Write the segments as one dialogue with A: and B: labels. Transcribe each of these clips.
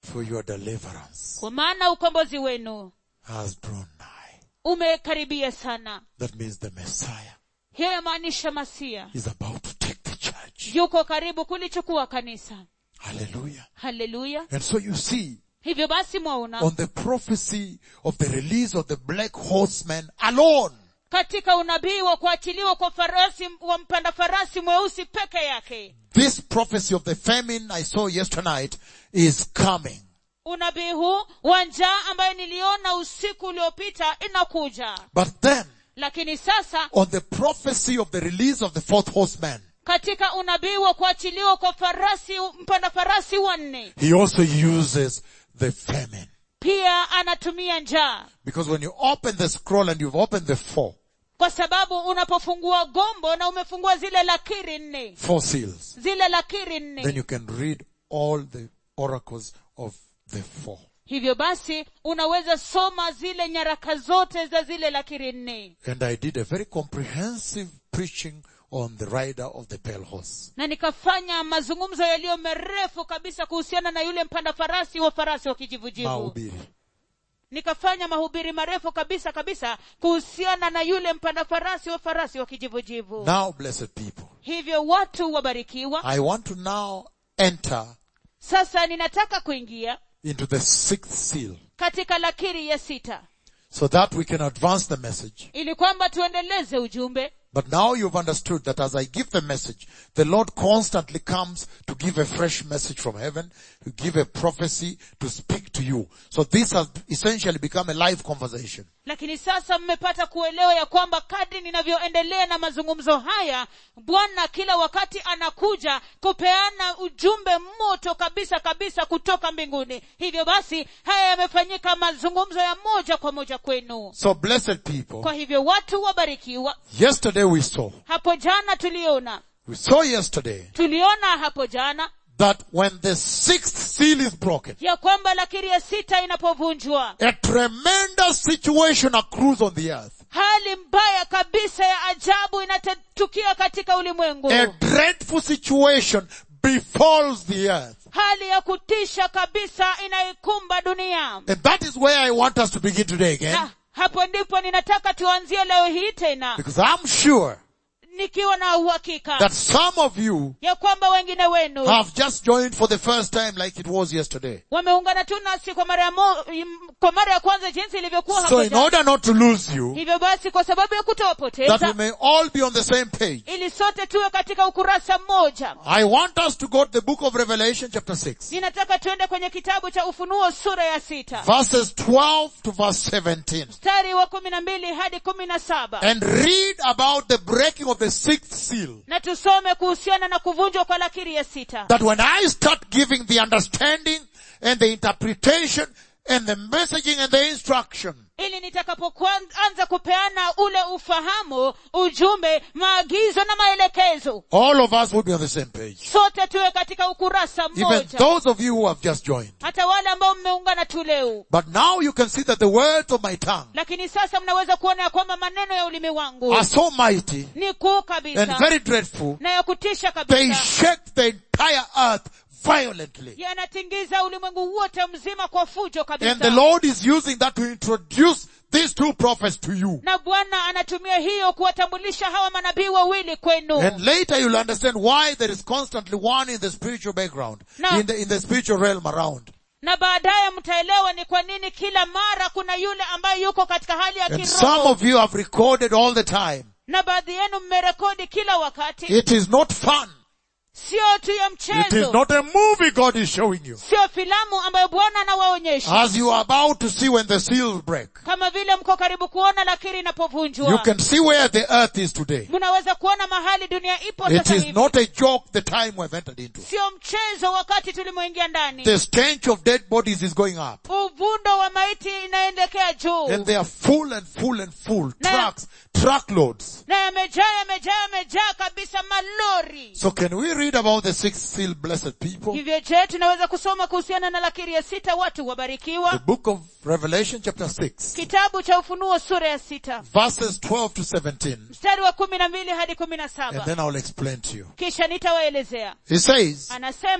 A: For your deliverance
B: kwa maana ukombozi wenu
A: has drawn nigh.
B: umekaribia sana
A: That means the Messiah
B: hiyo yamaanisha masia
A: is about to take the church.
B: yuko karibu kulichukua kanisa
A: Hallelujah.
B: haleluya
A: And so you see,
B: hivyo basi mwaona
A: on the prophecy of the release of the black horseman alone,
B: katika unabii wa kuachiliwa kwa farasi wa mpanda farasi mweusi peke yake
A: this prophecy of the famine I saw yesterday night is coming.
B: unabii huu wa njaa ambayo niliona usiku uliopita inakuja
A: But then,
B: lakini sasa
A: on the prophecy of the release of the fourth horseman,
B: katika unabii wa kuachiliwa kwa farasi mpanda farasi wanne
A: he also uses the famine.
B: pia anatumia njaa
A: Because when you open the scroll and you've opened the four,
B: kwa sababu unapofungua gombo na umefungua zile lakiri nne
A: four seals,
B: zile lakiri
A: then
B: nne
A: you can read all the oracles of the four.
B: hivyo basi unaweza soma zile nyaraka zote za zile lakiri nne
A: And I did a very comprehensive preaching on the rider of the pale horse.
B: na nikafanya mazungumzo yaliyo merefu kabisa kuhusiana na yule mpanda farasi wa farasi wa kijivujivu
A: Mahubiri.
B: nikafanya mahubiri marefu kabisa kabisa kuhusiana na yule mpanda farasi wa farasi wa kijivujivu
A: Now, blessed people,
B: hivyo watu wabarikiwa
A: I want to now enter
B: sasa ninataka kuingia
A: into the sixth seal
B: katika lakiri ya sita
A: so that we can advance the message.
B: ili kwamba tuendeleze ujumbe
A: But now you've understood that as I give the message, the Lord constantly comes to give a fresh message from heaven, to give a prophecy, to speak to you. So this has essentially become a live conversation.
B: lakini sasa mmepata kuelewa ya kwamba kadri ninavyoendelea na mazungumzo haya bwana kila wakati anakuja kupeana ujumbe moto kabisa kabisa kutoka mbinguni hivyo basi haya yamefanyika mazungumzo ya moja kwa moja kwenu
A: So blessed people,
B: kwa hivyo watu wabarikiwa
A: yesterday we saw,
B: hapo jana tuliona
A: we saw yesterday
B: tuliona hapo jana
A: that when the sixth seal is broken,
B: ya kwamba lakiri ya sita inapovunjwa
A: a tremendous situation accrues on the earth.
B: hali mbaya kabisa ya ajabu inatukia katika ulimwengu
A: A dreadful situation befalls the earth.
B: hali ya kutisha kabisa inaikumba dunia
A: And that is where I want us to begin today again.
B: na hapo ndipo ninataka tuanzie leo hii tena
A: Because I'm sure
B: nikiwa na uhakika
A: that some of you
B: ya kwamba wengine wenu
A: have just joined for the first time like it was yesterday.
B: wameungana tu nasi kwa mara ya mo, im- kwa mara ya kwanza jinsi ilivyokuwa
A: So
B: hapo
A: in
B: jana.
A: order not to lose you,
B: hivyo basi kwa sababu ya
A: that we
B: kutowapoteza
A: may all be on the same page,
B: ili sote tuwe katika ukurasa mmoja
A: I want us to go to the book of Revelation chapter 6,
B: ninataka tuende kwenye kitabu cha ufunuo sura ya sita
A: verses 12 to verse 17,
B: mstari wa kumi na mbili hadi kumi na saba
A: and read about the breaking of the sixth seal.
B: na tusome kuhusiana na kuvunjwa kwa lakiri ya sita
A: That when I start giving the understanding and the interpretation and the messaging and the instruction,
B: ili nitakapoanza kupeana ule ufahamu ujumbe maagizo na maelekezo
A: all of us will be on the same page.
B: sote tuwe katika ukurasa
A: Even
B: mmoja
A: those of you who have just joined.
B: hata wale ambao mmeungana tu leo
A: But now you can see that the words of my tongue
B: lakini sasa mnaweza kuona ya kwamba maneno ya ulimi wangu
A: are so mighty
B: ni kuu
A: and
B: kabisa
A: very dreadful.
B: na ya kutisha
A: They
B: kabisa
A: shake the entire earth violently.
B: yanatingiza ulimwengu wote mzima kwa fujo
A: And the
B: kabisa
A: Lord is using that to introduce these two prophets to you.
B: na bwana anatumia hiyo kuwatambulisha hawa manabii wawili kwenu
A: And later you'll understand why there is constantly one in the spiritual background,
B: No.
A: in the, in the spiritual realm around.
B: na baadaye mtaelewa ni kwa nini kila mara kuna yule ambaye yuko katika hali ya
A: And some
B: kiroho
A: of you have recorded all the time.
B: na baadhi yenu mmerekodi kila wakati
A: It is not fun.
B: sio tu ya
A: It is
B: mchezo
A: not a movie God is showing you.
B: sio filamu ambayo bwana anawaonyesha
A: As you are about to see when the seals break.
B: kama vile mko karibu kuona lakiri
A: You
B: inapovunjwa
A: can see where the earth is today.
B: mnaweza kuona mahali dunia ipo
A: It
B: sasa
A: is
B: hivi
A: not a joke the time we've entered into.
B: sio mchezo wakati tulimoingia ndani
A: The stench of dead bodies is going up.
B: uvundo wa maiti inaendekea juu
A: And they are full and full and full.
B: Na-
A: Trucks, truckloads.
B: na yamejaa yamejaa yamejaa kabisa malori
A: So can we read about the sixth seal, blessed people?
B: hivyo je tunaweza kusoma kuhusiana na lakiri ya sita watu
A: The
B: wabarikiwa
A: book of Revelation chapter 6,
B: kitabu cha ufunuo sura ya sita
A: verses 12 to 17.
B: mstari wa kumi na mbili hadi kumi na
A: And
B: saba
A: then I'll explain to you.
B: kisha nitawaelezea
A: He says,
B: anasema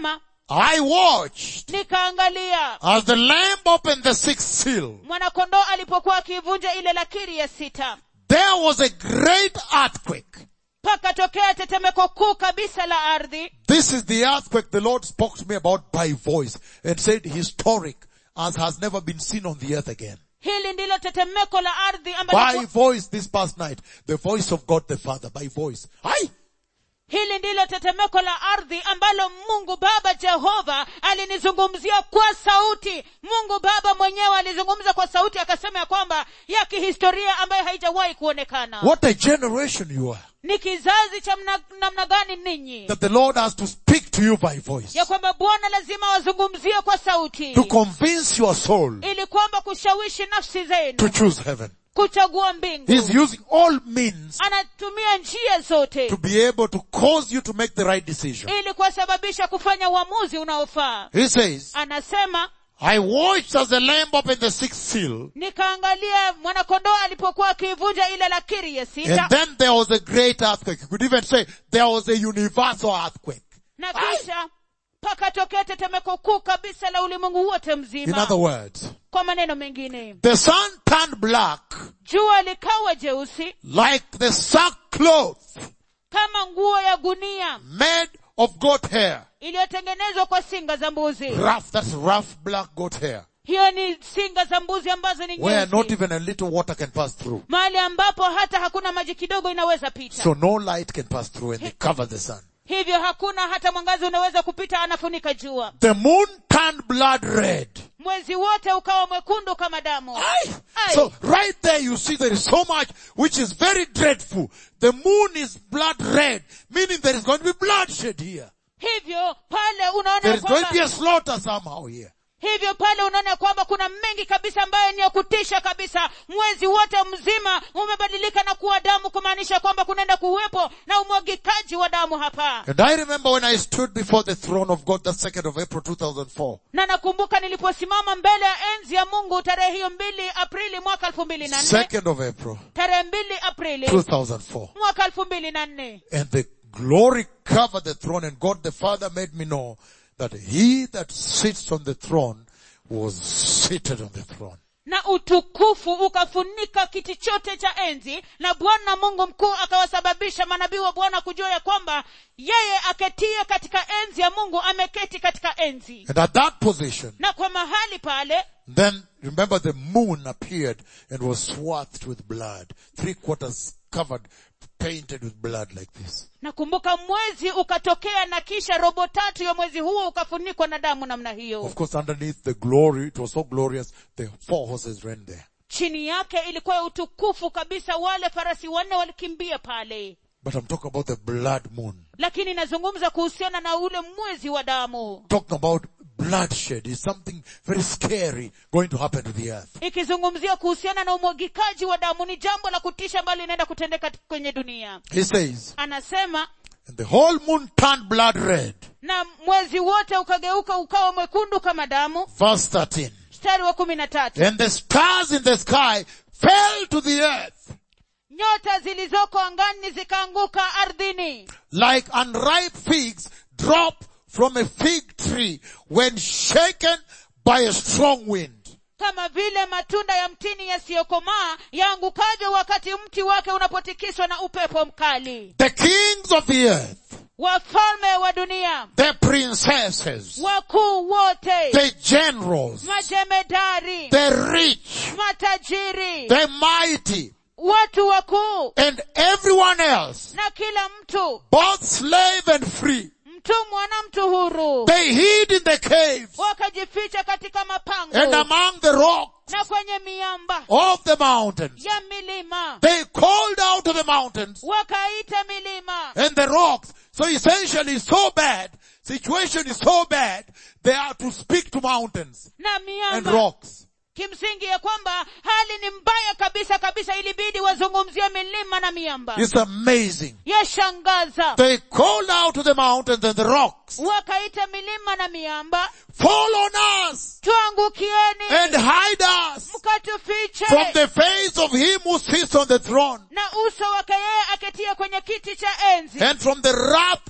A: I watched
B: nikaangalia
A: as the lamb opened the sixth seal.
B: mwanakondoo alipokuwa akiivunja ile lakiri ya sita
A: There was a great earthquake.
B: pakatokea tetemeko kuu kabisa la ardhi
A: This is the earthquake the Lord spoke to me about by voice and said historic as has never been seen on the earth again.
B: hili ndilo tetemeko la ardhi
A: By
B: ambalo
A: voice this past night. The voice of God the Father by voice. Aye.
B: hili ndilo tetemeko la ardhi ambalo mungu baba jehova alinizungumzia kwa sauti mungu baba mwenyewe alizungumza kwa sauti akasema ya kwamba ya kihistoria ambayo haijawahi kuonekana
A: What a generation you are.
B: ni kizazi cha mna- namna gani ninyi
A: That the Lord has to speak to you by voice.
B: ya kwamba bwana lazima wazungumzie kwa sauti
A: To convince your soul
B: ili kwamba kushawishi nafsi
A: to
B: zenu
A: choose heaven.
B: kuchagua mbingu
A: He's using all means
B: anatumia njia zote
A: to be able to cause you to make the right decision.
B: ili kuwasababisha kufanya uamuzi unaofaa
A: He says,
B: anasema
A: I watched as the lamb opened the sixth seal,
B: nikaangalia mwanakondoo alipokuwa akiivunja ile lakiri ya
A: and
B: sita
A: then there was a great earthquake. You could even say there was a universal earthquake.
B: na kisha pakatokea tetemeko kuu kabisa la ulimwengu wote
A: In
B: mzima
A: other words,
B: kwa maneno mengine
A: the sun turned black
B: jua likawa jeusi
A: like the sackcloth
B: kama nguo ya gunia
A: made of goat hair.
B: iliyotengenezwa kwa singa za mbuzi
A: Rough, that's rough black goat hair.
B: hiyo ni singa za mbuzi ambazo ni
A: Where not
B: nyeusi
A: even a little water can pass through.
B: mahali ambapo hata hakuna maji kidogo inaweza pita
A: So no light can pass through and they cover the sun.
B: hivyo hakuna hata mwangazi unaweza kupita anafunika jua
A: The moon turned blood red.
B: mwezi wote ukawa mwekundu kama damu
A: Aye.
B: Aye.
A: So right there you see there is so much which is very dreadful. The moon is blood red, meaning there is going to be bloodshed here.
B: hivyo pale unaona
A: There
B: ya
A: is going to be
B: kwamba
A: a slaughter somehow here.
B: hivyo pale unaona ya kwamba kuna mengi kabisa ambayo ni ya kutisha kabisa mwezi wote mzima umebadilika na kuwa damu kumaanisha kwamba kunaenda kuwepo na umwagikaji wa damu hapa
A: And I remember when I stood before the throne of God, the 2nd of April 2004.
B: na nakumbuka niliposimama mbele ya enzi ya mungu tarehe hiyo mbili aprili mwaka elfu mbili na nne
A: 2nd of April
B: tarehe mbili aprili
A: 2004.
B: mwaka elfu mbili na nne
A: And the glory covered the throne and God the Father made me know that he that sits on the throne was seated on the throne.
B: na utukufu ukafunika kiti chote cha enzi na bwana mungu mkuu akawasababisha manabii wa bwana kujua ya kwamba yeye aketie katika enzi ya mungu ameketi katika enzi
A: And at that position,
B: na kwa mahali pale
A: then remember the moon appeared and was swathed with blood. Three quarters covered, painted with blood like this.
B: nakumbuka mwezi ukatokea na kisha robo tatu ya mwezi huo ukafunikwa na damu namna hiyo
A: Of course underneath the glory, it was so glorious, the four horses ran there.
B: chini yake ilikuwa ya utukufu kabisa wale farasi wanne walikimbia pale
A: But I'm talking about the blood moon.
B: lakini nazungumza kuhusiana na ule mwezi wa damu
A: Talking about bloodshed is something very scary going to happen to the earth.
B: ikizungumzia kuhusiana na umwagikaji wa damu ni jambo la kutisha ambalo linaenda kutendeka kwenye dunia
A: He says,
B: anasema
A: and the whole moon turned blood red.
B: na mwezi wote ukageuka ukawa mwekundu kama damu
A: Verse 13.
B: mstari wa kumi na tatu
A: And the stars in the sky fell to the earth
B: nyota zilizoko angani zikaanguka ardhini
A: like unripe figs drop from a fig tree when shaken by a strong wind.
B: kama vile matunda ya mtini yasiyokomaa yaangukavyo wakati mti wake unapotikiswa na upepo mkali
A: The kings of the earth,
B: wafalme wa dunia
A: the princesses,
B: wakuu wote
A: the generals,
B: majemedari
A: the rich,
B: matajiri
A: the mighty,
B: watu wakuu
A: and everyone else,
B: na kila mtu
A: both slave and free,
B: mtumwa na mtu huru
A: they hid in the caves
B: wakajificha katika mapango
A: and among the rocks
B: na kwenye miamba
A: of the mountains.
B: ya milima
A: They called out to the mountains
B: wakaita milima
A: and the rocks. So essentially it's so bad, situation is so bad, they are to speak to mountains
B: na
A: and
B: miamba
A: rocks.
B: kimsingi ya kwamba hali ni mbaya kabisa kabisa ilibidi wazungumzie milima na miamba
A: It's amazing.
B: yashangaza
A: They called out to the mountains and the rocks,
B: wakaita milima na miamba
A: fall on us
B: tuangukieni
A: and hide us
B: mkatufiche
A: from the face of him who sits on the throne
B: na uso wake yeye aketia kwenye kiti cha enzi
A: and from the wrath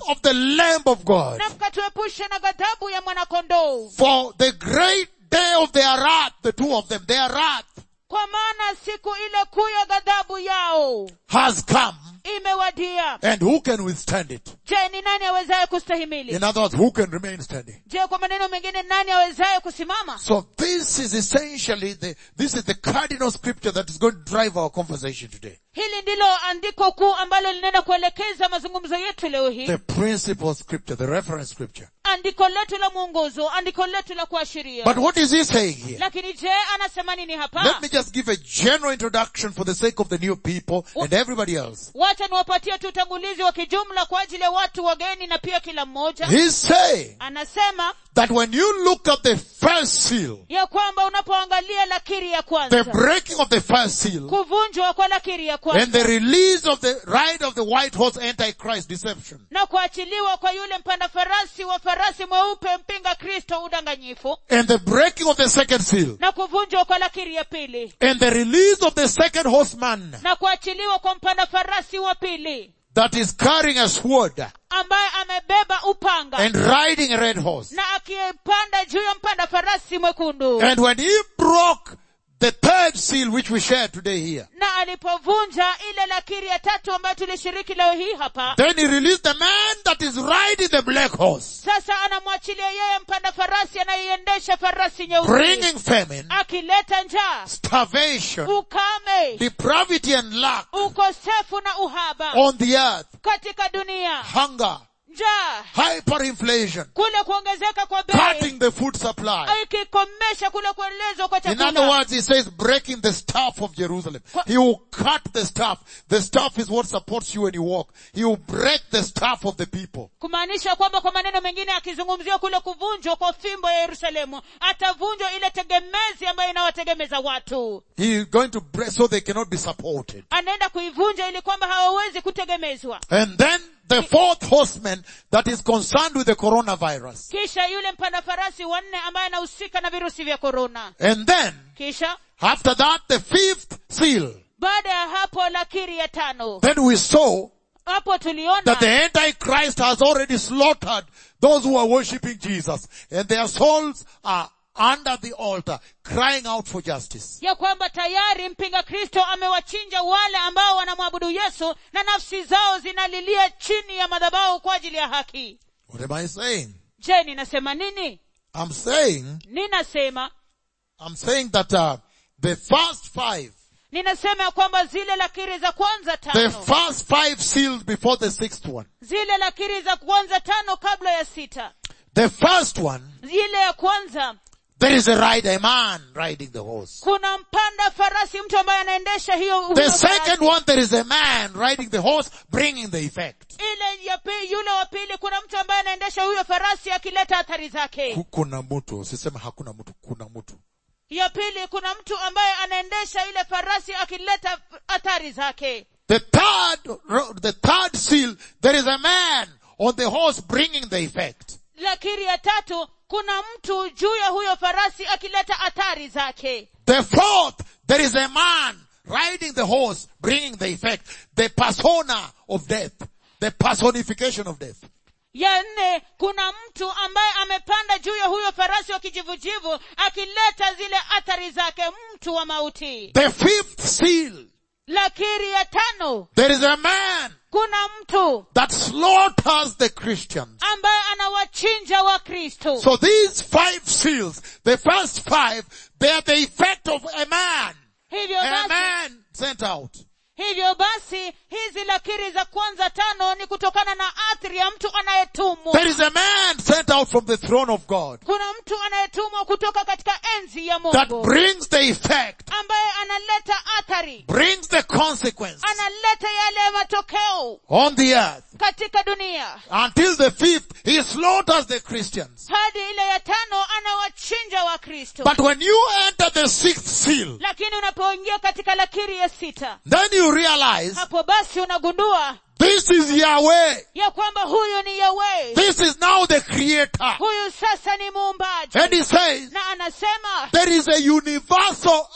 A: of the Lamb of God.
B: na mkatuepushe na ghadhabu ya mwanakondoo
A: For the great day of their wrath, the two of them, their wrath
B: kwa maana siku ile kuu ya ghadhabu yao
A: has come.
B: imewadia
A: And who can withstand it?
B: je ni nani awezaye kustahimili
A: In other words, who can remain standing?
B: je kwa maneno mengine nani awezaye kusimama
A: So this is essentially the, this is the cardinal scripture that is going to drive our conversation today.
B: hili ndilo andiko kuu ambalo linaenda kuelekeza mazungumzo yetu leo hii
A: The principal scripture, the reference scripture.
B: andiko letu la mwongozo andiko letu la kuashiria
A: But what is he saying here?
B: lakini je anasema nini hapa
A: Let me just give a general introduction for the sake of the new people and everybody else.
B: wacha niwapatie tu utangulizi wa kijumla kwa ajili ya watu wageni na pia kila mmoja
A: He's saying
B: anasema
A: that when you look at the first seal,
B: ya kwamba unapoangalia lakiri ya
A: the
B: kwanza
A: breaking of the first seal,
B: kuvunjwa kwa lakiri ya
A: and
B: kwanza
A: the release of the ride of the white horse antichrist deception,
B: na kuachiliwa kwa yule mpanda farasi wa farasi mweupe mpinga kristo udanganyifu
A: and the breaking of the second seal,
B: na kuvunjwa kwa lakiri ya pili
A: and the release of the second horseman
B: na kuachiliwa kwa mpanda farasi wa pili
A: that is carrying a sword
B: ambaye amebeba upanga
A: and riding a red horse.
B: na akipanda juu ya mpanda farasi mwekundu
A: And when he broke the third seal which we share today here,
B: na alipovunja ile lakiri ya tatu ambayo tulishiriki leo hii hapa
A: then he released the man that is riding the black horse,
B: sasa anamwachilia yeye mpanda farasi anayeiendesha farasi nyeusi
A: bringing famine,
B: akileta njaa
A: starvation,
B: ukame
A: depravity and lack
B: ukosefu na uhaba
A: on the earth,
B: katika dunia
A: hunger,
B: njaa
A: hyperinflation,
B: kule kuongezeka kwa bei
A: cutting the food supply.
B: ikikomesha kule kuelezwa kwa
A: In other
B: chakula
A: words, he says breaking the staff of Jerusalem. He will cut the staff. The staff is what supports you when you walk. He will break the staff of the people.
B: kumaanisha kwamba kwa maneno mengine akizungumzia kule kuvunjwa kwa fimbo ya yerusalemu atavunjwa ile tegemezi ambayo inawategemeza watu
A: He is going to break so they cannot be supported.
B: anaenda kuivunja ili kwamba hawawezi kutegemezwa
A: And then the fourth horseman that is concerned with the coronavirus.
B: kisha yule mpanda farasi wanne ambaye anahusika na virusi vya korona
A: And then,
B: kisha
A: after that, the fifth seal.
B: baada ya hapo lakiri ya tano
A: Then we saw
B: hapo tuliona
A: that the Antichrist has already slaughtered those who are worshipping Jesus. And their souls are under the altar, crying out for justice.
B: ya kwamba tayari mpinga kristo amewachinja wale ambao wanamwabudu yesu na nafsi zao zinalilia chini ya madhabahu kwa ajili ya haki
A: What am I saying?
B: je ninasema nini
A: I'm saying,
B: ninasema
A: I'm saying that uh, the first five,
B: ninasema ya kwamba zile lakiri za kwanza
A: the
B: tano
A: first five seals before the sixth one,
B: zile lakiri za kwanza tano kabla ya sita
A: the first one,
B: ile ya kwanza
A: there is a rider, a man riding the horse.
B: kuna mpanda farasi mtu ambaye anaendesha hiyo
A: The
B: huyo
A: second
B: farasi.
A: one, there is a man riding the horse, bringing the effect.
B: ile ya pili yule wa pili kuna mtu ambaye anaendesha huyo farasi akileta athari zake
A: Ku- Kuna mtu, usiseme hakuna mtu, kuna mtu.
B: ya pili kuna mtu ambaye anaendesha ile farasi akileta athari zake
A: The third, ro- the third seal, there is a man on the horse bringing the effect.
B: lakiri ya tatu kuna mtu juu ya huyo farasi akileta athari zake
A: The fourth, there is a man riding the horse, bringing the effect. The persona of death. The personification of death.
B: ya nne kuna mtu ambaye amepanda juu ya huyo farasi wa kijivujivu akileta zile athari zake mtu wa mauti
A: The fifth seal,
B: lakiri ya tano
A: there is a man
B: kuna mtu
A: that slaughters the Christians.
B: ambaye anawachinja wa kristo
A: So these five seals, the first five, they are the effect of a man.
B: hivyo
A: A
B: basi
A: man sent out.
B: hivyo basi hizi lakiri za kwanza tano ni kutokana na athari ya mtu anayetumwa
A: There is a man sent out from the throne of God
B: kuna mtu anayetumwa kutoka katika enzi ya
A: that
B: mungu
A: brings the effect,
B: ambaye analeta athari
A: brings the consequence
B: analeta yale matokeo
A: on the earth.
B: katika dunia
A: Until the fifth, he slaughters the Christians.
B: hadi ile ya tano anawachinja wa kristo
A: But when you enter the sixth seal,
B: lakini unapoingia katika lakiri ya sita
A: then you realize
B: hapo basi unagundua
A: this is Yahweh.
B: ya kwamba huyu ni yawe
A: This is now the creator.
B: huyu sasa ni muumbaji
A: And he says,
B: na anasema
A: there is a universal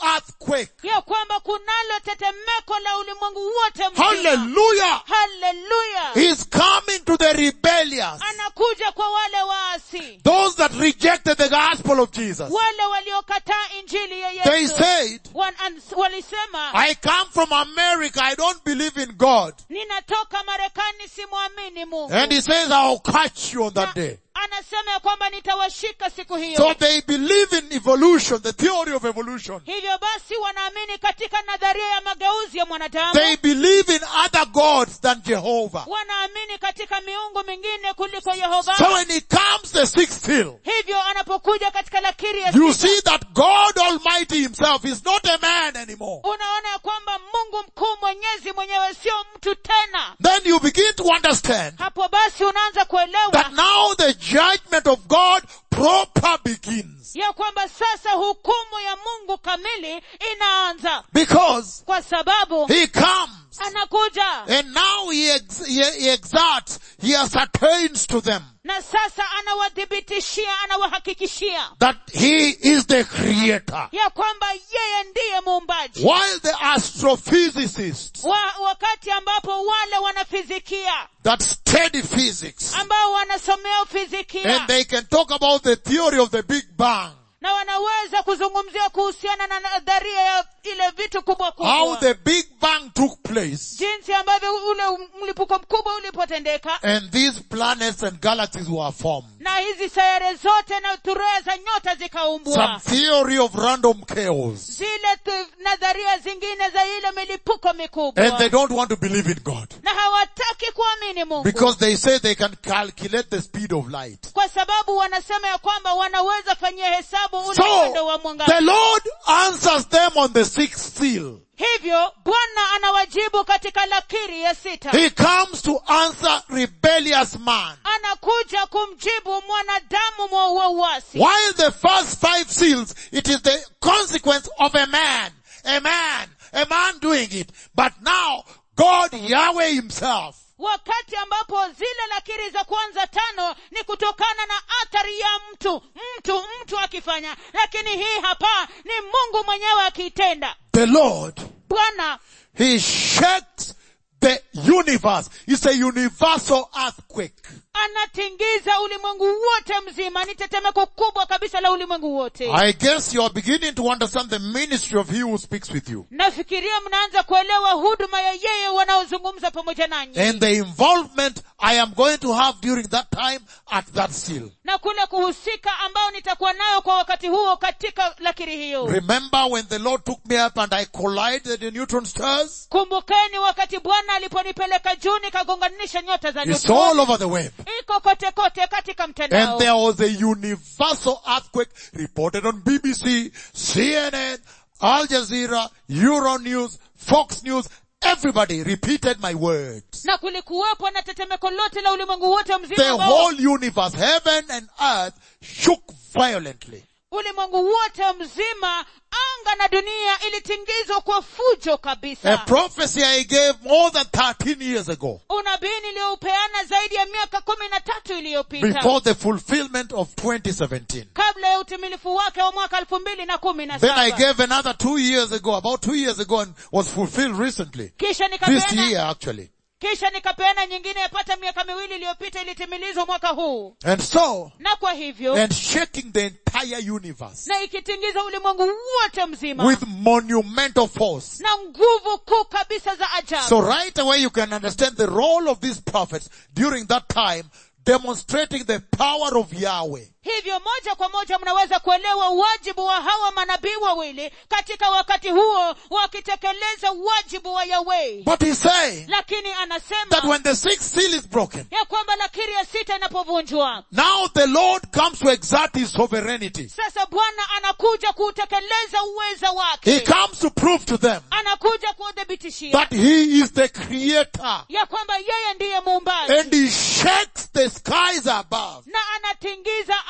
A: earthquake.
B: ya kwamba kunalo tetemeko la ulimwengu wote mzima
A: Hallelujah.
B: haleluya
A: He's coming to the rebellious.
B: anakuja kwa wale waasi
A: Those that rejected the gospel of Jesus.
B: wale waliokataa injili ya
A: They
B: yesu
A: said,
B: Wan- ans- walisema
A: I come from America. I don't believe in God.
B: ninatoka marekani simwamini mungu
A: And he says, I'll catch you on
B: Na
A: that day.
B: anasema ya kwamba nitawashika siku hiyo
A: So they believe in evolution, the theory of evolution.
B: hivyo basi wanaamini katika nadharia ya mageuzi ya mwanadamu
A: They believe in other gods than Jehovah.
B: wanaamini katika miungu mingine kuliko yehova
A: So when he comes the sixth seal,
B: hivyo anapokuja katika lakiri ya
A: you
B: sita,
A: see that God Almighty himself is not a man anymore.
B: unaona ya kwamba mungu mkuu mwenyezi mwenyewe sio mtu tena
A: Then you begin to understand
B: hapo basi unaanza kuelewa
A: that now the judgment of God proper begins.
B: ya kwamba sasa hukumu ya mungu kamili inaanza
A: Because
B: kwa sababu
A: he comes
B: anakuja
A: and now he, ex- he, he exerts, he ascertains to them
B: na sasa anawadhibitishia anawahakikishia
A: that he is the creator.
B: ya kwamba yeye ndiye muumbaji
A: While the astrophysicists
B: wa, wakati ambapo wale wanafizikia
A: that study physics
B: ambao wanasomea ufizikia
A: and they can talk about the theory of the Big Bang,
B: na wanaweza kuzungumzia kuhusiana na nadharia ya ile vitu kubwa
A: how
B: kubwa
A: the Big Bang took place
B: jinsi ambavyo ule mlipuko mkubwa ulipotendeka
A: and these planets and galaxies were formed.
B: na hizi sayare zote na turea za nyota
A: Some
B: zikaumbwa
A: theory of random chaos.
B: zile tu, nadharia zingine za ile milipuko mikubwa
A: And they don't want to believe in God.
B: na hawataki kuamini mungu
A: Because they say they can calculate the speed of light.
B: kwa sababu wanasema ya kwamba wanaweza fanyia hesabu ule
A: So,
B: mwendo wa
A: the
B: mwangaza
A: Lord answers them on the sixth seal.
B: hivyo bwana anawajibu katika lakiri ya sita
A: He comes to answer rebellious man.
B: anakuja kumjibu mwanadamu mwa wa uasi
A: While the first five seals, it is the consequence of a man, a man, a man doing it. But now, God Yahweh himself,
B: wakati ambapo zile lakiri za kwanza tano ni kutokana na athari ya mtu mtu mtu akifanya lakini hii hapa ni mungu mwenyewe akiitenda
A: the Lord,
B: bwana
A: He shakes the universe. It's a universal earthquake.
B: anatingiza ulimwengu wote mzima ni tetemeko kubwa kabisa la ulimwengu wote
A: I guess you are beginning to understand the ministry of He who speaks with you.
B: nafikiria mnaanza kuelewa huduma ya yeye wanaozungumza pamoja nanyi
A: And the involvement I am going to have during that time at that seal.
B: na kule kuhusika ambao nitakuwa nayo kwa wakati huo katika lakiri hiyo
A: Remember when the Lord took me up and I collided the neutron stars?
B: kumbukeni wakati bwana aliponipeleka juu nikagonganisha nyota za
A: It's
B: nyota
A: all over the web.
B: iko kote kote katika
A: And
B: mtandao
A: there was a universal earthquake reported on BBC, CNN, Al Jazeera, Euronews, Fox News. Everybody repeated my words.
B: na kulikuwepo na tetemeko lote la ulimwengu wote
A: The
B: mzima ambao
A: whole universe, heaven and earth shook violently.
B: ulimwengu wote mzima anga na dunia ilitingizwa kwa fujo
A: A
B: kabisa
A: prophecy I gave more than 13 years ago
B: unabii niliyoupeana zaidi ya miaka kumi na tatu iliyopita
A: before the fulfillment of 2017.
B: kabla ya utimilifu wake wa mwaka elfu mbili na kumi na
A: Then I
B: saba
A: gave another two years ago, about two years ago and was fulfilled recently.
B: kisha
A: This
B: nikapeana
A: year actually.
B: kisha nikapeana nyingine yapata miaka miwili iliyopita ilitimilizwa mwaka huu
A: And so,
B: na kwa hivyo
A: and shaking the entire universe
B: na ikitingiza ulimwengu wote mzima
A: with monumental force.
B: na nguvu kuu kabisa za ajabu
A: So right away you can understand the role of these prophets during that time demonstrating the power of Yahweh.
B: hivyo moja kwa moja mnaweza kuelewa wajibu wa hawa manabii wawili katika wakati huo wakitekeleza wajibu wa yahweh
A: But he's saying
B: lakini
A: that
B: anasema
A: when the sixth seal is broken,
B: ya kwamba lakiri ya sita inapovunjwa
A: now the Lord comes to exert his sovereignty.
B: sasa bwana anakuja kuutekeleza uweza
A: He
B: wake
A: comes to prove to them
B: anakuja kuudhibitishia
A: that he is the creator
B: ya kwamba yeye ndiye muumbaji
A: and he shakes the skies above
B: na anatingiza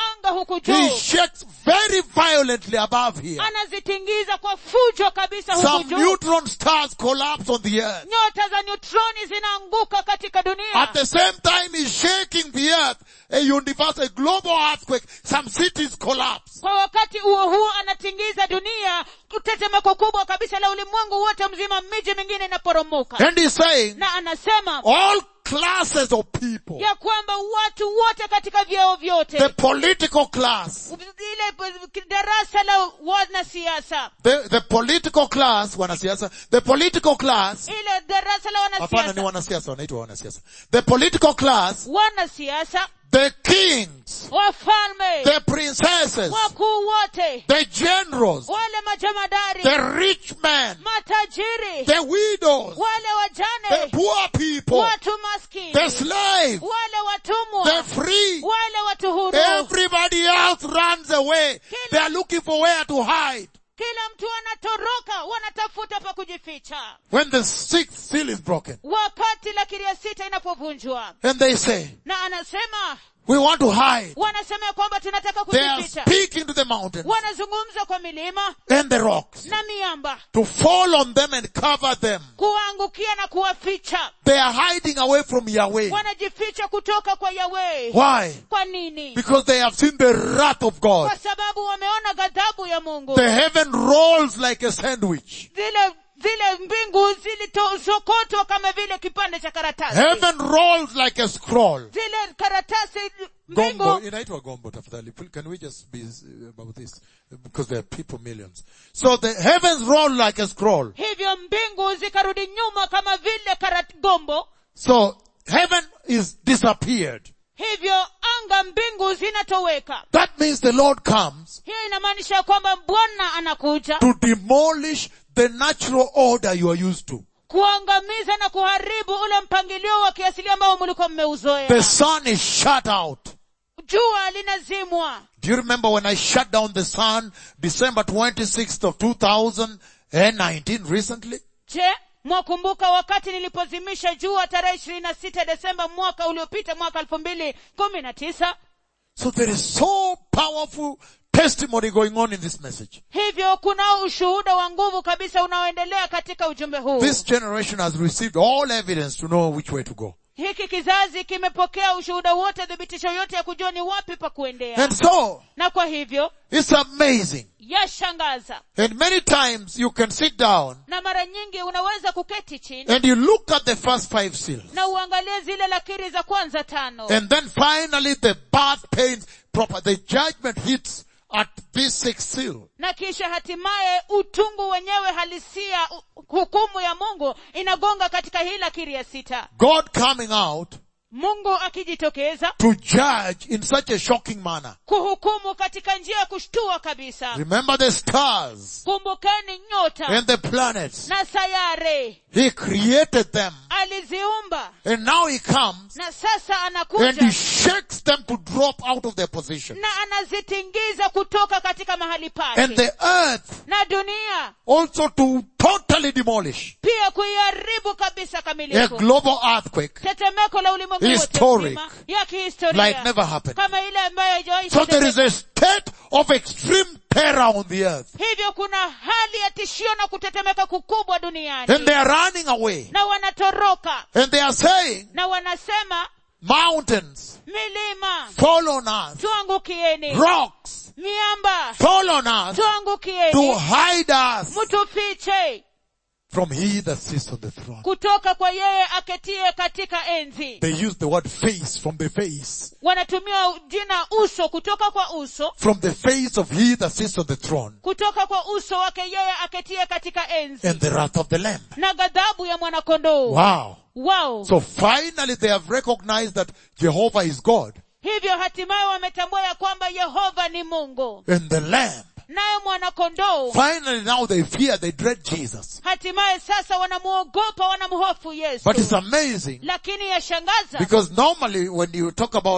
B: anga huku
A: He
B: juu
A: shakes very violently above here.
B: anazitingiza kwa fujo kabisa huku
A: Some
B: juu
A: neutron stars collapse on the earth.
B: nyota za neutroni zinaanguka katika dunia
A: At the same time, he's shaking the earth. A universal, a global earthquake. Some cities collapse.
B: kwa wakati huo huo anatingiza dunia tetemeko kubwa kabisa la ulimwengu wote mzima miji mingine inaporomoka
A: And he's saying,
B: na anasema
A: all classes of people,
B: ya kwamba watu wote katika vyeo vyote
A: the political class,
B: ile darasa la wanasiasa
A: the, the political class, wanasiasa, the political class,
B: ile darasa la
A: hapana ni
B: wanasiasa
A: wanasiasa, wanaitwa wanasiasa. The political class,
B: wanasiasa
A: the kings,
B: wafalme
A: the princesses,
B: wakuu wote
A: the generals,
B: wale majamadari
A: the rich men,
B: matajiri
A: the widows,
B: wale
A: the
B: wajane
A: poor people,
B: watu maskini
A: the slave,
B: wale
A: the
B: watumwa
A: free,
B: wale watu huru
A: everybody else runs away. They are looking for where to hide.
B: kila mtu anatoroka wanatafuta pa kujificha
A: When the sixth seal is broken,
B: wakati la kiria sita inapovunjwa
A: and they say,
B: na anasema
A: we want to hide.
B: wanasema ya kwamba tunataka
A: They are
B: kujificha
A: speaking to the mountains
B: wanazungumza kwa milima
A: and the rocks
B: na miamba
A: to fall on them and cover them.
B: kuwaangukia na kuwaficha
A: They are hiding away from Yahweh.
B: wanajificha kutoka kwa yawe
A: Why?
B: kwa nini
A: Because they have seen the wrath of God.
B: kwa sababu wameona ghadhabu ya mungu
A: The heaven rolls like a sandwich.
B: zile zile mbingu zilizokotwa kama vile kipande cha karatasi
A: Heaven rolls like a scroll.
B: zile karatasi
A: Gombo,
B: mbingu
A: inaitwa gombo tafadhali. Can we just be uh, about this? Because there are people millions. So the heavens roll like a scroll.
B: hivyo mbingu zikarudi nyuma kama vile karat gombo
A: So heaven is disappeared.
B: hivyo anga mbingu zinatoweka
A: That means the Lord comes
B: hiyo inamaanisha kwamba bwana anakuja
A: to demolish the natural order you are used to.
B: kuangamiza na kuharibu ule mpangilio wa kiasili ambao mlikuwa
A: The
B: mmeuzoea
A: sun is shut out.
B: jua linazimwa
A: Do you remember when I shut down the sun December 26th of 2019 recently?
B: je mwakumbuka wakati nilipozimisha jua tarehe ishirini na sita desemba mwaka uliopita mwaka elfu mbili kumi na tisa
A: So there is so powerful testimony going on in this message.
B: hivyo kunao ushuhuda wa nguvu kabisa unaoendelea katika ujumbe huu
A: This generation has received all evidence to know which way to go.
B: hiki kizazi kimepokea ushuhuda wote thibitisho yote ya kujua ni wapi pa kuendea
A: And so,
B: na kwa hivyo
A: it's amazing.
B: yashangaza
A: And many times you can sit down
B: na mara nyingi unaweza kuketi chini
A: and you look at the first five seals.
B: na uangalie zile lakiri za kwanza tano
A: And then finally the birth pains proper, the judgment hits at this sixth seal.
B: na kisha hatimaye utungu wenyewe halisia u- hukumu ya mungu inagonga katika hii lakiri ya sita
A: God coming out
B: mungu akijitokeza
A: to judge in such a shocking manner.
B: kuhukumu katika njia ya kushtua kabisa
A: Remember the stars
B: kumbukeni nyota
A: and the planets.
B: na sayare
A: He created them.
B: aliziumba
A: And now he comes
B: na sasa
A: and he
B: anakuja
A: shakes them to drop out of their position.
B: na anazitingiza kutoka katika mahali pake
A: And the earth
B: na dunia
A: also to totally demolish
B: pia kuiharibu kabisa
A: a
B: kamilifu
A: global earthquake
B: tetemeko la ulimwengu wote
A: Historic.
B: mzima ya kihistoria
A: like never happened.
B: kama ile ambayo haijawahi
A: So there is
B: kutendeka.
A: a state of extreme terror on the earth.
B: hivyo kuna hali ya tishio na kutetemeka kukubwa duniani
A: And they are running away.
B: na wanatoroka
A: And they are saying,
B: na wanasema
A: mountains,
B: milima
A: fall on us.
B: tuangukieni
A: Rocks,
B: miamba
A: fall on us to
B: tuangukieni
A: hide us
B: mtufiche
A: from he that sits on the throne.
B: kutoka kwa yeye aketie katika enzi
A: They use the word face from the face.
B: wanatumia jina uso kutoka kwa uso
A: From the face of he that sits on the throne
B: kutoka kwa uso wake yeye aketie katika enzi
A: and the wrath of the lamb.
B: na ghadhabu ya mwanakondoo
A: Wow.
B: wao
A: So finally they have recognized that Jehovah is God
B: hivyo hatimaye wametambua ya kwamba yehova ni mungu
A: and the lamb.
B: naye mwanakondoo
A: Finally now they fear, they dread Jesus.
B: hatimaye sasa wanamuogopa wanamhofu yesu
A: But it's amazing
B: lakini yashangaza
A: because normally when you talk about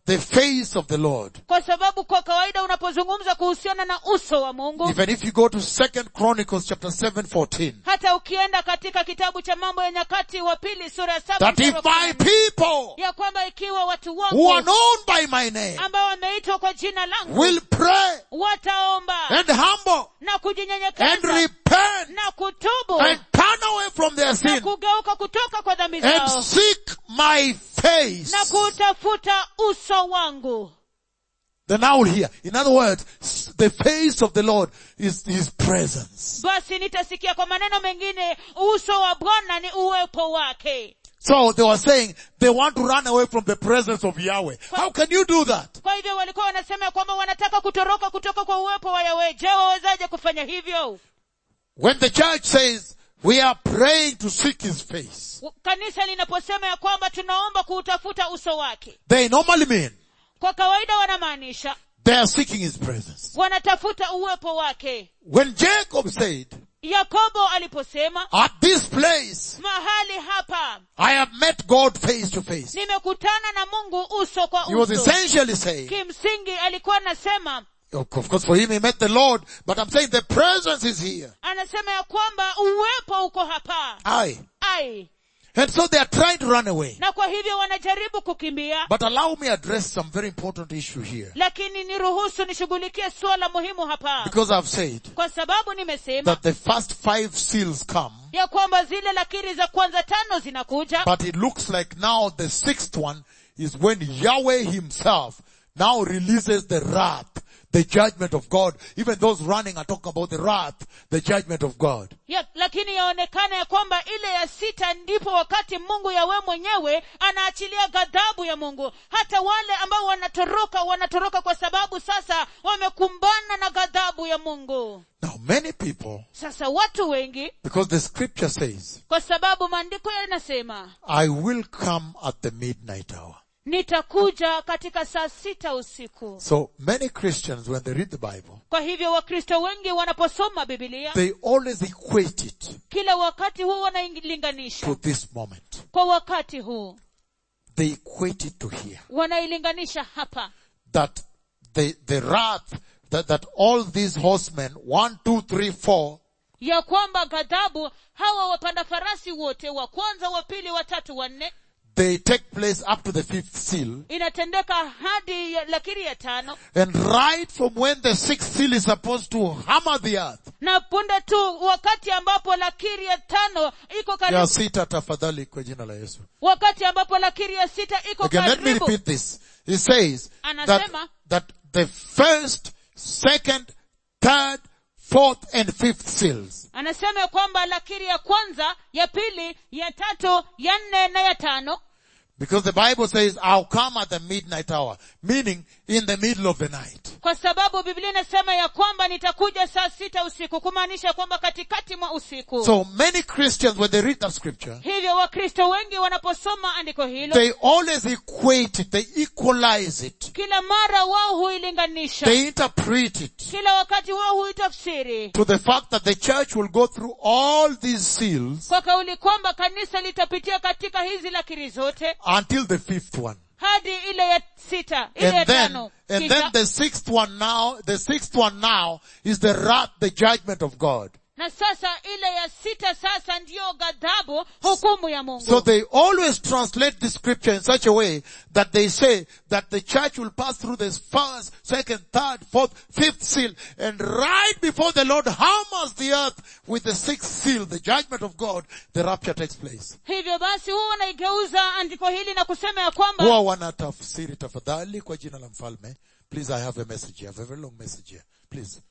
A: the face of the Lord,
B: kwa sababu kwa kawaida unapozungumza kuhusiana na uso wa mungu
A: even if you go to Second Chronicles chapter 7, 14,
B: hata ukienda katika kitabu cha mambo ya nyakati wa pili sura ya saba
A: that
B: mstari
A: if
B: wa
A: my
B: kumi na nne,
A: people
B: ya kwamba ikiwa watu
A: who are
B: wangu
A: known by my name
B: ambao wameitwa kwa jina langu
A: will pray
B: wataomba
A: and humble
B: na
A: and
B: kujinyenyekeza
A: repent
B: na kutubu
A: and turn away from their
B: na
A: sin
B: kugeuka kutoka kwa dhambi
A: and
B: zao
A: seek my face,
B: na kutafuta uso wangu
A: then I will hear. In other words, s- the face of the Lord is His presence.
B: basi nitasikia kwa maneno mengine uso wa bwana ni uwepo wake
A: So they were saying they want to run away from the presence of Yahweh. How can you do that?
B: kwa hivyo walikuwa wanasema ya kwamba wanataka kutoroka kutoka kwa uwepo wa yawe je wawezaje kufanya hivyo
A: When the church says we are praying to seek His face,
B: kanisa linaposema ya kwamba tunaomba kuutafuta uso wake
A: they normally mean
B: kwa kawaida wanamaanisha
A: they are seeking His presence.
B: wanatafuta uwepo wake
A: When Jacob said,
B: yakobo aliposema
A: at this place,
B: mahali hapa
A: I have met God face to face.
B: nimekutana na mungu uso kwa
A: He was
B: uso
A: essentially saying,
B: kimsingi alikuwa anasema
A: of course for him he met the Lord, but I'm saying the presence is here.
B: anasema ya kwamba uwepo uko hapa
A: Aye.
B: ai
A: And so they are trying to run away.
B: na kwa hivyo wanajaribu kukimbia
A: But allow me address some very important issue here.
B: lakini niruhusu nishughulikie suala muhimu hapa
A: Because I've said
B: kwa sababu nimesema
A: that the first five seals come,
B: ya kwamba zile lakiri za kwanza tano zinakuja
A: but it looks like now the sixth one is when Yahweh himself now releases the wrath, the judgment of God. Even those running are talking about the wrath, the judgment of God.
B: ya, lakini yaonekana ya kwamba ile ya sita ndipo wakati mungu yawe mwenyewe anaachilia ghadhabu ya mungu hata wale ambao wanatoroka wanatoroka kwa sababu sasa wamekumbana na ghadhabu ya mungu
A: Now many people,
B: sasa watu wengi
A: because the scripture says,
B: kwa sababu maandiko yanasema
A: I will come at the midnight hour.
B: nitakuja katika saa sita usiku
A: So many Christians, when they read the Bible,
B: kwa hivyo wakristo wengi wanaposoma bibilia
A: they always equate it
B: kila wakati huu
A: to
B: wanailinganisha
A: this moment.
B: kwa wakati huu
A: They equate it to here.
B: wanailinganisha hapa
A: That the, the wrath, that, that all these horsemen, one, two, three, four,
B: ya kwamba ghadhabu hawa wapanda farasi wote wa kwanza wa pili wa tatu wa nne
A: they take place up to the fifth seal.
B: inatendeka hadi ya lakiri ya tano
A: And right from when the sixth seal is supposed to hammer the earth,
B: na punde tu wakati ambapo lakiri ya tano iko
A: ya
B: karibu
A: sita tafadhali kwa jina la Yesu.
B: wakati ambapo lakiri ya sita iko
A: Again, let me
B: karibu
A: repeat this. He says that,
B: Anasema-
A: that the first, second, third, fourth, and fifth seals
B: anasema ya kwamba lakiri ya kwanza ya pili ya tatu ya nne na ya tano
A: Because the Bible says, I'll come at the midnight hour, meaning in the middle of the night.
B: kwa sababu biblia inasema ya kwamba nitakuja saa sita usiku kumaanisha kwamba katikati mwa usiku
A: So many Christians, when they read that scripture,
B: hivyo wakristo wengi wanaposoma andiko hilo
A: they always equate it, they equalize it,
B: kila mara wao huilinganisha
A: they interpret it
B: kila wakati wao huitafsiri
A: to the fact that the church will go through all these seals
B: kwa kauli kwamba kanisa litapitia katika hizi lakiri zote
A: until the fifth one.
B: hadi ile ya sita ile ya
A: And then,
B: tano
A: and
B: Kisha-
A: then the sixth one now, the sixth one now is the wrath, the judgment of God.
B: na sasa ile ya sita sasa ndiyo ghadhabu hukumu ya mungu
A: So they always translate the scripture in such a way that they say that the church will pass through this first, second, third, fourth, fifth seal, and right before the Lord hammers the earth with the sixth seal, the judgment of God, the rapture takes place.
B: hivyo basi huwa wanaigeuza andiko hili na kusema ya kwamba
A: Huwa wanatafsiri tafadhali kwa jina la mfalme. Please, I have a message here. I have a very long message here. Please.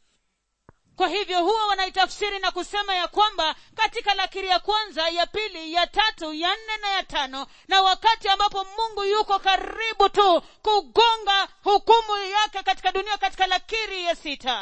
B: kwa hivyo huwa wanaitafsiri na kusema ya kwamba katika lakiri ya kwanza ya pili ya tatu ya nne na ya tano na wakati ambapo mungu yuko karibu tu kugonga hukumu yake katika dunia katika lakiri ya sita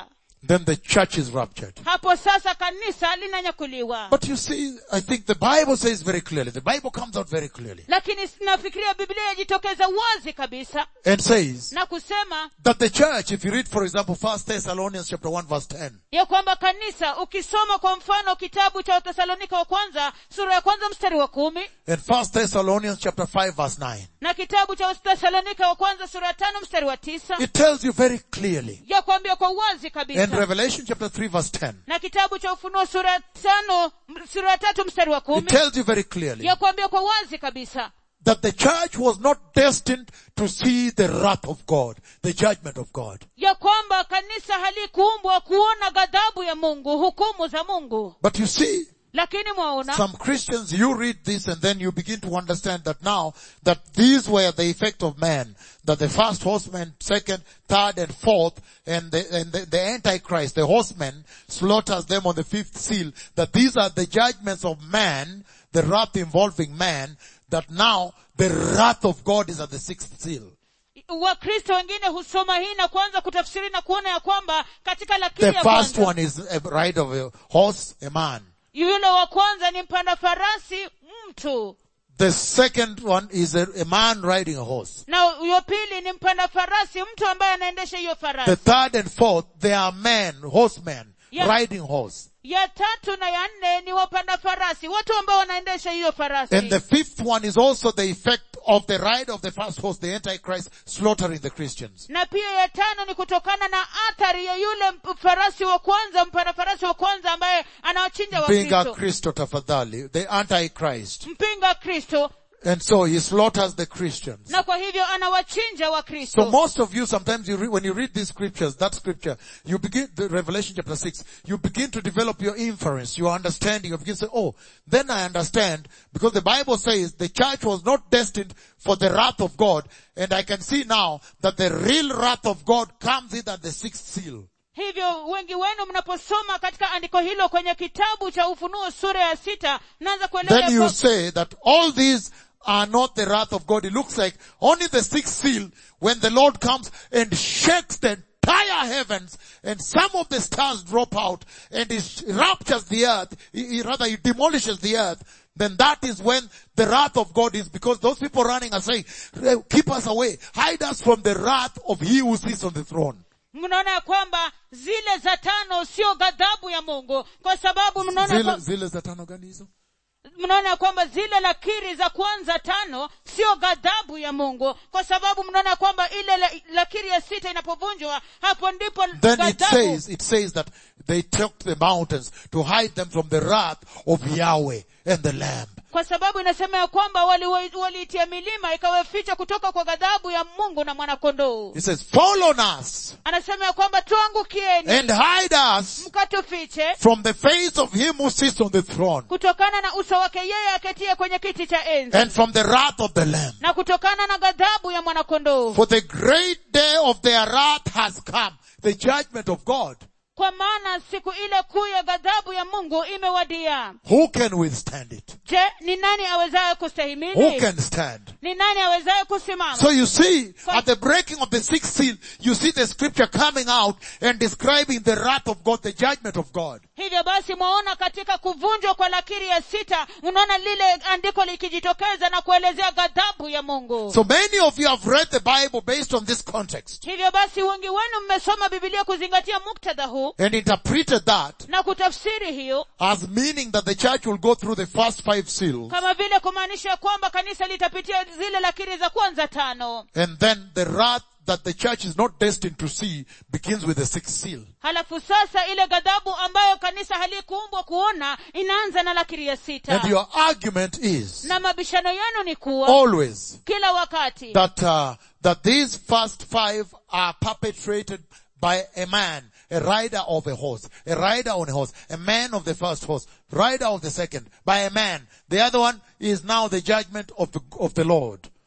A: then the church is raptured.
B: hapo sasa kanisa linanyakuliwa
A: But you see, I think the Bible says very clearly, the Bible comes out very clearly
B: lakini nafikiria biblia yajitokeza wazi kabisa
A: and says
B: na kusema
A: that the church, if you read for example 1 Thessalonians chapter 1 verse 10,
B: ya kwamba kanisa ukisoma kwa mfano kitabu cha wathesalonika wa kwanza sura ya kwanza mstari wa kumi
A: and 1 Thessalonians chapter 5 verse 9,
B: na kitabu cha wathesalonika wa kwanza sura ya tano mstari wa tisa
A: it tells you very clearly.
B: ya kuambia kwa wazi
A: And
B: kabisa
A: Revelation chapter 3 verse 10,
B: na kitabu cha ufunuo sura ya tano sura ya tatu mstari wa
A: it
B: kumi
A: tells you very clearly
B: ya kuambia kwa wazi kabisa
A: that the church was not destined to see the wrath of God, the judgment of God.
B: ya kwamba kanisa halikuumbwa kuona ghadhabu ya mungu hukumu za mungu
A: But you see,
B: lakini mwaona
A: some Christians, you read this and then you begin to understand that now that these were the effect of man, that the first horseman, second, third and fourth, and the, and the, the Antichrist, the horseman, slaughters them on the fifth seal, that these are the judgments of man, the wrath involving man, that now the wrath of God is at the sixth seal.
B: wakristo wengine husoma hii na kuanza kutafsiri na kuona ya kwamba katika lakiri
A: The
B: ya
A: first
B: kwanza
A: one is a ride of a horse, a man.
B: yule wa kwanza ni mpanda farasi mtu
A: The second one is a, a man riding a horse.
B: na huyo pili ni mpanda farasi mtu ambaye anaendesha hiyo
A: The
B: farasi
A: third and fourth, they are men, horsemen,
B: Yeah.
A: riding horse.
B: ya tatu na ya nne ni wapanda farasi watu ambao wanaendesha hiyo farasi
A: And the fifth one is also the effect of the ride of the first horse, the Antichrist slaughtering the Christians.
B: na pia ya tano ni kutokana na athari ya yule mp- farasi wa kwanza mpanda farasi wa kwanza ambaye anawachinja
A: Mpinga
B: wakristo
A: Kristo tafadhali, the Antichrist.
B: mpinga kristo
A: And so he slaughters the Christians.
B: na kwa hivyo anawachinja
A: So
B: wakristo
A: most of you, sometimes you read, when you read these scriptures, that scripture, you begin, the Revelation chapter 6, you begin to develop your inference, your understanding. You begin to say, oh, then I understand, because the Bible says the church was not destined for the wrath of God, and I can see now that the real wrath of God comes in at the sixth seal.
B: hivyo wengi wenu mnaposoma katika andiko hilo kwenye kitabu cha ufunuo sura ya sita mnaanza kuelewa
A: Then
B: ya
A: you
B: kwa-
A: say that all these are not the wrath of God. It looks like only the sixth seal when the Lord comes and shakes the entire heavens and some of the stars drop out and he raptures the earth, he, he- rather he demolishes the earth, then that is when the wrath of God is because those people running are saying, keep us away, hide us from the wrath of he who sits on the throne.
B: mnaona ya kwamba zile za tano sio ghadhabu ya mungu kwa sababu mnaona
A: Zile,
B: kwa-
A: zile za tano gani hizo?
B: mnaona ya kwamba zile lakiri za kwanza tano sio ghadhabu ya mungu kwa sababu mnaona ya kwamba ile la- lakiri ya sita inapovunjwa hapo ndipo
A: Then it
B: ghadhabu
A: says, it says that they took the mountains to hide them from the wrath of Yahweh and the Lamb.
B: kwa sababu inasema ya kwamba waliitia wali waliitia milima ikawaficha kutoka kwa ghadhabu ya mungu na mwanakondoo
A: He says, fall on us
B: anasema ya kwamba tuangukieni
A: and hide us
B: mkatufiche
A: from the face of him who sits on the throne
B: kutokana na uso wake yeye aketie kwenye kiti cha enzi
A: and from the wrath of the Lamb.
B: na kutokana na ghadhabu ya mwanakondoo
A: For the great day of their wrath has come, the judgment of God.
B: kwa maana siku ile kuu ya ghadhabu ya mungu imewadia
A: Who can withstand it?
B: je ni nani awezaye
A: Who
B: kustahimili
A: can stand?
B: ni nani awezaye kusimama
A: So you see, at the breaking of the sixth seal, you see the scripture coming out and describing the wrath of God, the judgment of God.
B: hivyo basi mwaona katika kuvunjwa kwa lakiri ya sita unaona lile andiko likijitokeza na kuelezea ghadhabu ya mungu
A: So many of you have read the Bible based on this context
B: hivyo basi wengi wenu mmesoma bibilia kuzingatia muktadha huu
A: and interpreted that
B: na kutafsiri hiyo
A: as meaning that the church will go through the first five seals
B: kama vile kumaanisha kwamba kanisa litapitia zile lakiri za kwanza tano
A: and then the wrath that the church is not destined to see begins with the sixth seal.
B: halafu sasa ile ghadhabu ambayo kanisa halikuumbwa kuona inaanza na lakiri ya sita
A: And your argument is
B: na mabishano yenu ni kuwa
A: always
B: kila wakati
A: that uh, that these first five are perpetrated by a man, a rider of a horse, a rider on a horse, a man of the first horse, rider of the second, by a man. The other one is now the judgment of the of the Lord.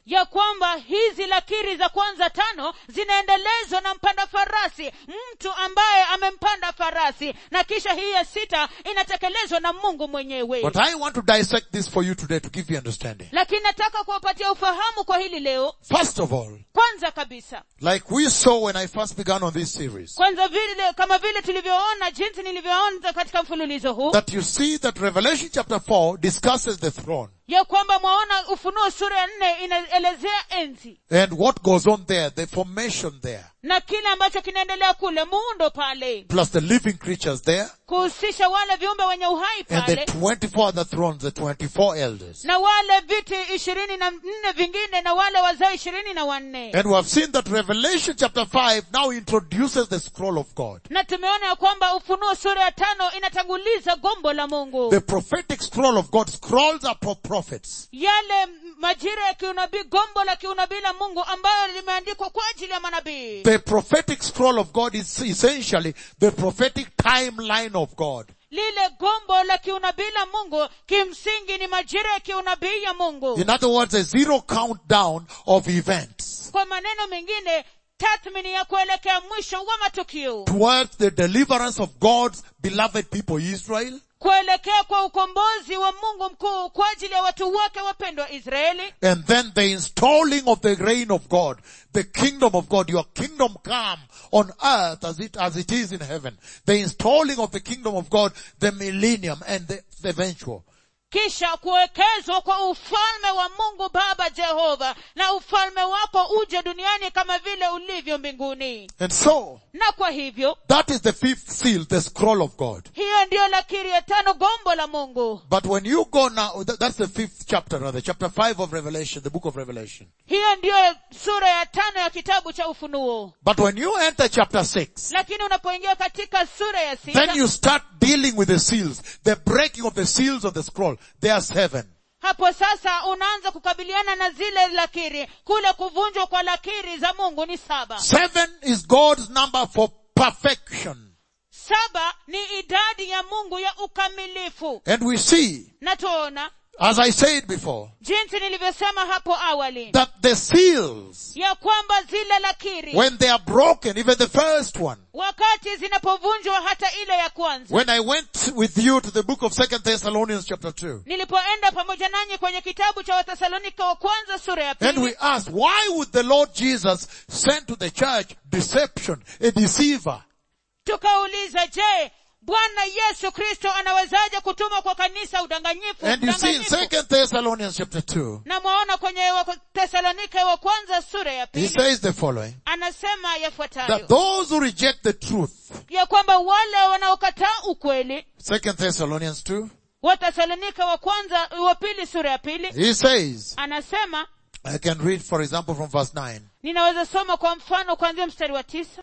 B: ya kwamba hizi lakiri za kwanza tano zinaendelezwa na mpanda farasi mtu ambaye amempanda farasi na kisha hii ya sita inatekelezwa na mungu mwenyewe
A: But I want to dissect this for you today to give you understanding.
B: lakini nataka kuwapatia ufahamu kwa hili leo
A: First of all,
B: kwanza kabisa
A: like we saw when I first began on this series,
B: kwanza vile kama vile tulivyoona jinsi nilivyoona katika mfululizo huu
A: that you see that Revelation chapter 4 discusses the throne
B: ya kwamba mwaona ufunuo sura ya nne inaelezea enzi
A: and what goes on there, the formation there,
B: na kile ambacho kinaendelea kule muundo pale
A: plus the living creatures there,
B: kuhusisha wale viumbe wenye uhai
A: and the
B: pale
A: 24 other thrones, the 24 elders.
B: na wale viti ishirini na nne vingine na wale wazee ishirini na wanne
A: And we have seen that Revelation chapter 5 now introduces the scroll of God.
B: na tumeona ya kwamba ufunuo sura ya tano inatanguliza gombo la mungu
A: The prophetic scroll of God, scrolls are for prophets.
B: yale majira ya kiunabii gombo la kiunabii la mungu ambayo limeandikwa kwa ajili ya manabii
A: The prophetic scroll of God is essentially the prophetic timeline of God.
B: lile gombo la kiunabii la mungu kimsingi ni majira ya kiunabii ya mungu
A: In other words, a zero countdown of events
B: kwa maneno mengine tathmini ya kuelekea mwisho wa matukio
A: towards the deliverance of God's beloved people Israel
B: kuelekea kwa ukombozi wa mungu mkuu kwa ajili ya watu wake wapendwa israeli
A: and then the installing of the reign of God, the kingdom of God, your kingdom come on earth as it, as it is in heaven. The installing of the kingdom of God, the millennium and the, the eventual.
B: kisha kuwekezwa kwa ufalme wa mungu baba jehova na ufalme wako uje duniani kama vile ulivyo mbinguni
A: And so,
B: na kwa hivyo
A: that is the fifth seal, the scroll of God.
B: hiyo ndiyo lakiri ya tano gombo la mungu
A: But when you go now, that- that's the fifth chapter, rather, chapter five of Revelation, the book of Revelation.
B: hiyo ndiyo sura ya tano ya kitabu cha ufunuo
A: But when you enter chapter six,
B: lakini unapoingia katika sura ya
A: then
B: sita
A: you start dealing with the seals, the breaking of the seals of the scroll. There are seven.
B: hapo sasa unaanza kukabiliana na zile lakiri kule kuvunjwa kwa lakiri za mungu ni saba
A: Seven is God's number for perfection.
B: saba ni idadi ya mungu ya ukamilifu
A: And we see,
B: na tuona
A: as I said before,
B: jinsi nilivyosema hapo awali
A: that the seals,
B: ya kwamba zile lakiri
A: when they are broken, even the first one,
B: wakati zinapovunjwa hata ile ya kwanza
A: when I went with you to the book of Second Thessalonians chapter 2,
B: nilipoenda pamoja nanyi kwenye kitabu cha watesalonika wa kwanza sura ya
A: and we
B: pili
A: asked, why would the Lord Jesus send to the church deception, a deceiver?
B: tukauliza je bwana yesu kristo anawezaje kutuma kwa kanisa udanganyifu
A: And you see in
B: udanganyifu
A: Second Thessalonians chapter 2,
B: na mwaona kwenye tesalonika wa kwanza sura ya
A: he
B: pili
A: says the following,
B: anasema
A: that
B: yafuatayo
A: those who reject the truth,
B: ya kwamba wale wanaokataa ukweli
A: Second Thessalonians 2,
B: watesalonika wa kwanza wa pili sura ya pili
A: he says,
B: anasema
A: I can read for example from verse 9,
B: ninaweza soma kwa mfano kuanzia mstari wa tisa